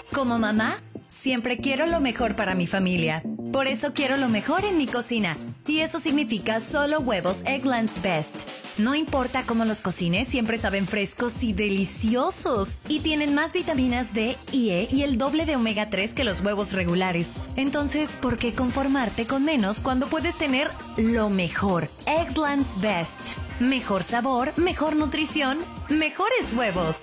Como mamá, siempre quiero lo mejor para mi familia. Por eso quiero lo mejor en mi cocina. Y eso significa solo huevos Egglands Best. No importa cómo los cocines, siempre saben frescos y deliciosos. Y tienen más vitaminas D y E y el doble de omega 3 que los huevos regulares. Entonces, ¿por qué conformarte con menos cuando puedes tener lo mejor? Egglands Best. Mejor sabor, mejor nutrición, mejores huevos.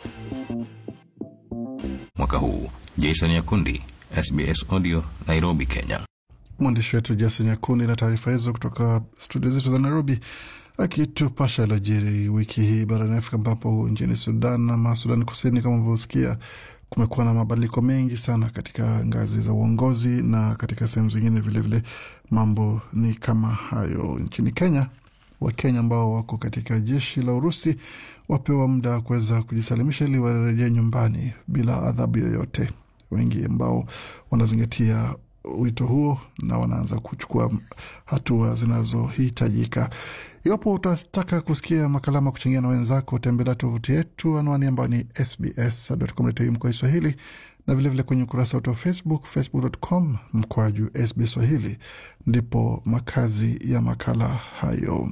Mwaka huu Jason Yakundi, SBS Audio, Nairobi, Kenya. Mwandishi wetu Jason Nyakundi na taarifa hizo kutoka studio zetu za Nairobi, akitupasha yaliyojiri wiki hii barani Afrika, ambapo nchini Sudan ama Sudan Kusini, kama ulivyosikia, kumekuwa na mabadiliko mengi sana katika ngazi za uongozi na katika sehemu zingine vilevile mambo ni kama hayo. Nchini Kenya, Wakenya ambao wako katika jeshi la Urusi wapewa muda wa kuweza kujisalimisha ili warejee nyumbani bila adhabu yoyote. Wengi ambao wanazingatia wito huo na wanaanza kuchukua hatua zinazohitajika. Iwapo utataka kusikia makala ama kuchangia na wenzako, tembelea tovuti yetu, anwani ambayo ni sbs.com.au mkoa Swahili, na vilevile kwenye ukurasa wetu wa Facebook, facebook.com mkwaju SBS Swahili, ndipo makazi ya makala hayo.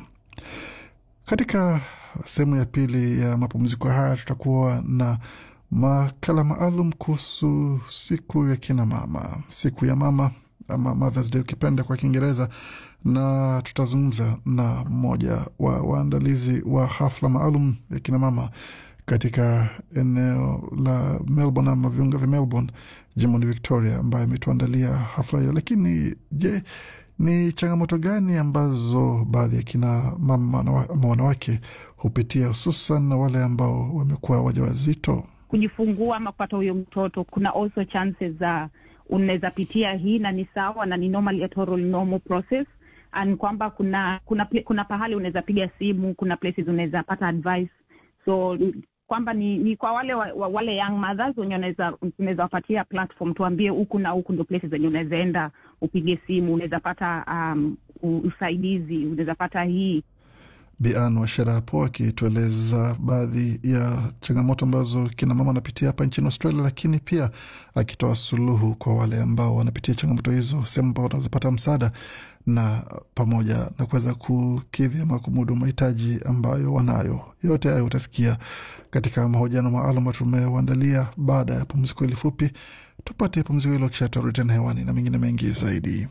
Katika sehemu ya pili ya mapumziko haya tutakuwa na makala maalum kuhusu siku ya kina mama, siku ya mama ama Mothers Day ukipenda kwa Kiingereza, na tutazungumza na mmoja wa waandalizi wa hafla maalum ya kina mama katika eneo la Melbourne ama viunga vya Melbourne, jimboni Victoria, ambaye ametuandalia hafla hiyo. Lakini je, ni changamoto gani ambazo baadhi ya kina mama ama wanawake hupitia, hususan na wale ambao wamekuwa wajawazito? kujifungua ama kupata huyo mtoto, kuna also chances za uh, unaweza pitia hii na ni sawa na ni normal total normal process and kwamba kuna kuna kuna pahali unaweza piga simu, kuna places unaweza pata advice, so kwamba ni, ni kwa wale wa, wa, wale young mothers wenye unaweza unaweza wapatia platform, tuambie huku na huku ndo places zenye unaweza enda upige simu, unaweza pata um, usaidizi, unaweza pata hii Bian Washera hapo akitueleza baadhi ya changamoto ambazo kina mama wanapitia hapa nchini Australia, lakini pia akitoa suluhu kwa wale ambao wanapitia changamoto hizo, sehemu ambao wanaweza pata msaada na pamoja na kuweza kukidhi ama kumudu mahitaji ambayo wanayo. Yote hayo utasikia katika mahojiano maalum tumewaandalia baada ya pumziko hili fupi. Tupate pumziko hilo, kisha tutarudi tena hewani na mengine mengi zaidi.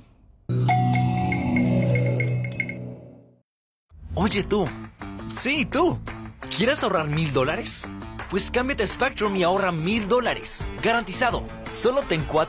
Oye tú, sí tú, ¿quieres ahorrar mil dólares? Pues cámbiate a Spectrum y ahorra mil dólares, garantizado. Solo obtén cuatro